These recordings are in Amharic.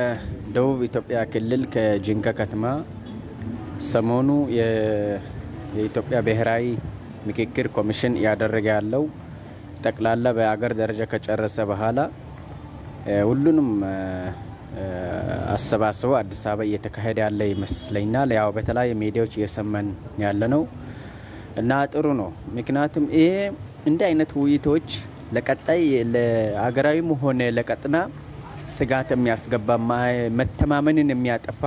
ከደቡብ ኢትዮጵያ ክልል ከጂንካ ከተማ ሰሞኑ የኢትዮጵያ ብሔራዊ ምክክር ኮሚሽን እያደረገ ያለው ጠቅላላ በአገር ደረጃ ከጨረሰ በኋላ ሁሉንም አሰባስበው አዲስ አበባ እየተካሄደ ያለ ይመስለኛል። ያው በተለያዩ ሚዲያዎች እየሰማን ያለ ነው እና ጥሩ ነው። ምክንያቱም ይሄ እንዲህ አይነት ውይይቶች ለቀጣይ ለሀገራዊም ሆነ ለቀጥና ስጋት የሚያስገባ መተማመንን የሚያጠፋ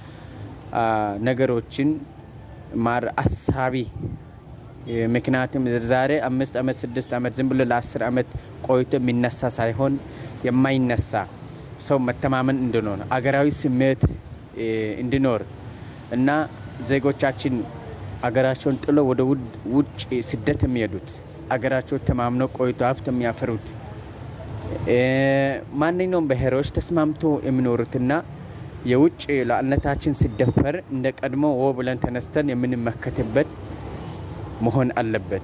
ነገሮችን ማር አሳቢ ምክንያቱም ዛሬ አምስት ዓመት ስድስት ዓመት ዝም ብሎ ለአስር ዓመት ቆይቶ የሚነሳ ሳይሆን የማይነሳ ሰው መተማመን እንዲኖር አገራዊ ስሜት እንዲኖር እና ዜጎቻችን አገራቸውን ጥሎ ወደ ውጭ ስደት የሚሄዱት አገራቸው ተማምነው ቆይቶ ሀብት የሚያፈሩት ማንኛውም ብሔሮች ተስማምቶ የሚኖሩትና የውጭ ሉዓላዊነታችን ሲደፈር እንደ ቀድሞ ወ ብለን ተነስተን የምንመከትበት መሆን አለበት።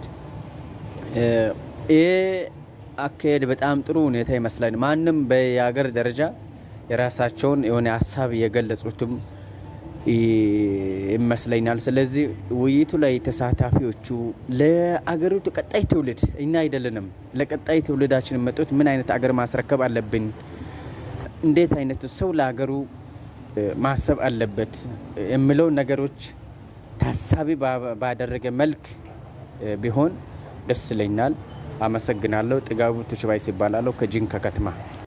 ይህ አካሄድ በጣም ጥሩ ሁኔታ ይመስላል። ማንም በየሀገር ደረጃ የራሳቸውን የሆነ ሀሳብ የገለጹትም ይመስለኛል። ስለዚህ ውይይቱ ላይ ተሳታፊዎቹ ለአገሪቱ ቀጣይ ትውልድ እኛ አይደለንም፣ ለቀጣይ ትውልዳችን መጡት ምን አይነት አገር ማስረከብ አለብን፣ እንዴት አይነቱ ሰው ለሀገሩ ማሰብ አለበት የሚለው ነገሮች ታሳቢ ባደረገ መልክ ቢሆን ደስ ይለኛል። አመሰግናለሁ። ጥጋቡ ቱሽባይስ ይባላለሁ ከጂንካ ከተማ